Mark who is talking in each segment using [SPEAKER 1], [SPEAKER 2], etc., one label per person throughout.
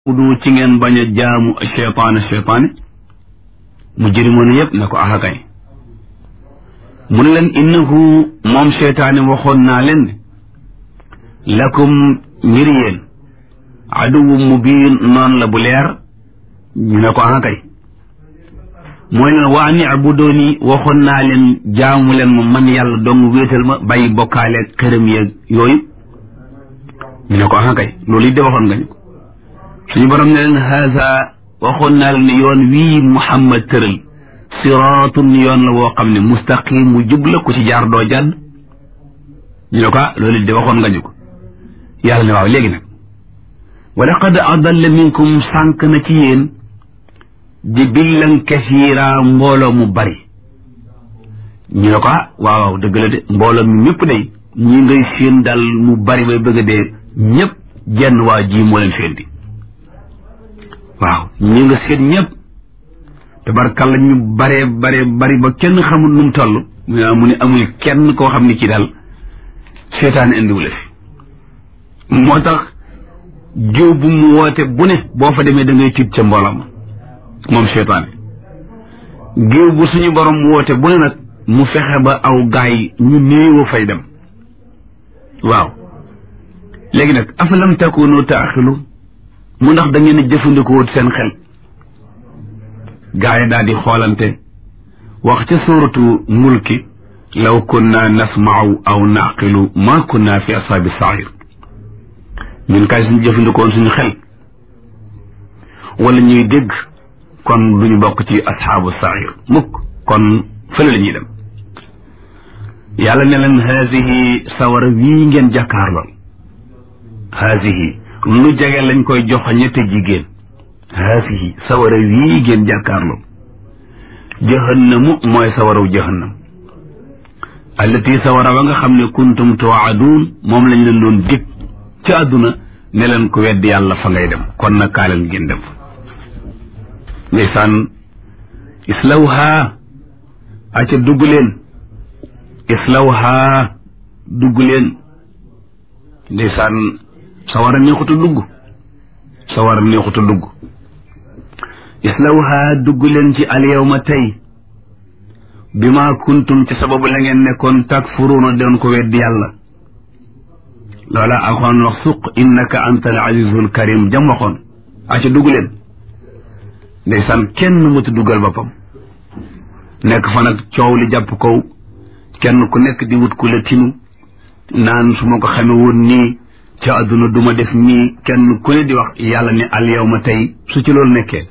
[SPEAKER 1] du ci ngeen bañ a jaamu cheytaane cheytaane mu jërimoon yépp na ko axakay mu ne leen innahu moom cheytaane waxoon naa leen ne lakum ngir yéen aduwu mubiin noonu la bu leer ñu ne ko axakay mooy leen waa ni abudooni waxoon naa leen jaamu leen ma man yàlla dong wéetal ma bàyyi bokkaale këram yeeg yooyu ñu ne ko axakay loolu it de waxoon nga ñu ko suñu borom ne leen haasa waxoon naa leen ne yoon wii muhammad tëral siraatun yoon la woo xam ne mustaqim mu jub la ku ci jaar doo jàdd ñu ne ko ah loolu de waxoon nga ñu ko yàlla ne waaw léegi nag wa laqad adalla minkum sànq na ci yéen jibillan kasiira mbooloo mu bari ñu ne ko ah waaw waaw dëgg la de mbooloo mi ñëpp day ñi ngay séen daal mu bari bay bëgg a dee ñëpp jenn waa ji moo leen féenti waaw ñi nga seet ñëpp tabarkalla ñu bare bare bari ba kenn xamul nu mu toll mu ne amul kenn koo xam ne kii daal seetaan indiwule fi moo tax jiw bu mu woote bu ne boo fa demee da ngay tiit ca mboolam moom seetaane géew bu suñu borom woote bu ne nag mu fexe ba aw gaay ñu néewa fay dem waaw léegi nag afalam takunu taaxilu mu ndax da ngeen a jëfandikoo seen xel gaa yi daal di xoolante wax ca suuratu mulki law kunna nasma'u aw naqilu ma kunna fi asaabi sair ñun kay suñu jëfandikoon suñu xel wala ñuy dégg kon duñu bokk ci asxaabu sair mukk kon fële la ñuy dem yàlla ne leen haasihi sawara wii ngeen jàkkaarlool haasihi lu jege lañ koy jox ñette jigéen haasihi sawara wii ngeen jàkkaarloo jahannamu mooy sawaraw jahannam allati sawara wa nga xam ne kuntum tuwaaduun moom lañ leen doon dig ci àdduna ne leen ko weddi yàlla fa ngay dem kon nag kaa leen ngeen dem fa ndeysaan islawha aca dugg leen islawha dugg leen ndeysaan sawara neexuta dugg sawara neexuta dugg islawha dugg leen ci alyawma tey bi ma kuntum ci sababu la ngeen nekkoon takfuruuna doon ko weddi yàlla loola alxuraan wax suq innaka anta al azizul karim jam waxoon aca dugg leen ndeysaan kenn mutu duggal boppam nekk fa nag coow li jàpp kow kenn ku nekk di wut ku la tinu naan su ma ko xame woon nii ca àdduna duma def nii kenn ku ne di wax yàlla ne al yawma tey su ci loolu nekkee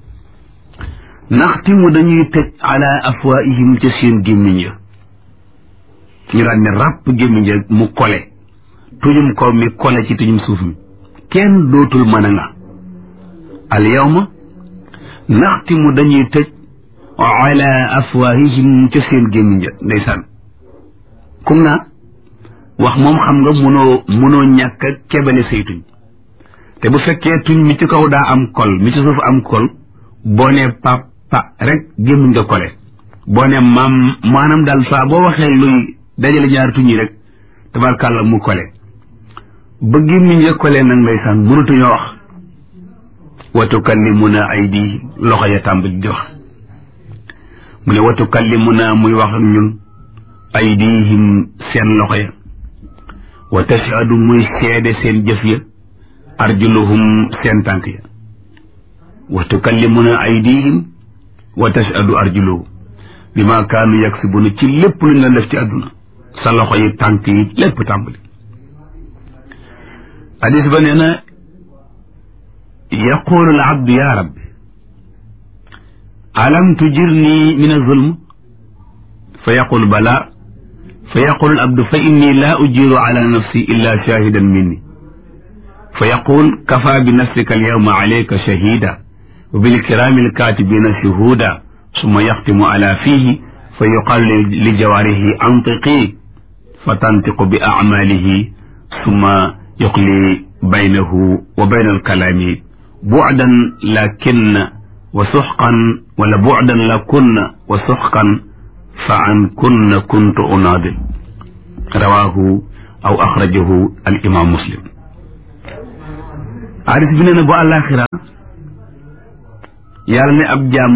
[SPEAKER 1] naxtimu dañuy tëj ala afwaihim ca seen gémmiñ ya ñu daan ne ràpp gémmiñ ya mu kole tujum kaw mi kole ci tujum suuf mi kenn dootul mën a nga al yawma naxtimu dañuy tëj ala afwaihim ca seen gémmiñ ya ndeysaan kum naa wax moom xam nga mënoo mënoo ñàkk a kebale say tuñ te bu fekkee tuñ mi ci kaw daa am kol mi ci suuf am kol boo nee pa pa rek gémmiñ nga kole boo nee maam maanaam daal saa boo waxee luy dajale ñaari tuñ yi rek tabarkàlla mu kole ba gémmiñ nga kole nag ndeysaan mënatuñoo wax wa tukallimuna aydi loxo ya tàmbali di wax mu ne wa tukallimuna muy wax ak ñun aydihim seen loxo ya wa tashhadu muy seede seen jëf ya arjuluhum seen tànk ya wa tukallimuna aydihim wa tashhadu arjuluhum bi ma kaanu yaksibuna ci lépp luñ la def ci àdduna sa loxo yi tànk yi lépp tàmbali hadis ba nee na yaqulu al abdu ya rabbi alam tujirni min azulm fa yaqul bala fa yaqul al abdu fa inni laa ujiru ala nafsi illa shahidan minni fa yaqul kafa bi nafsika al yawma alayka shahida wa bil kirami al katibina shuhuda summa yaxtimu ala fihi fa yuqalu li jawarihi antiqi fa tantiqu bi acmalihi summa yuqli baynahu wa bayna al kalami bucdan lakinna wa suxqan wala bucdan lakunna wa suxqan fa an kunna kuntu unaadil rawaahu aw axrajahu al imaam muslim hadis bi nee na bu àllaaxira yàlla ne ab jaam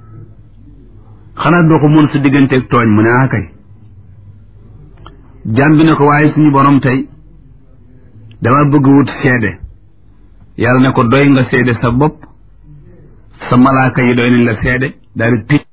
[SPEAKER 1] xanaa doo ko mën sa digganteeg tooñ mu ne ah kay jaam bi ne ko waaye suñu borom tey dama bëgg wut seede yàlla ne ko doy nga seede sa bopp sa malaaka yi doy nañ la seede daal di tëj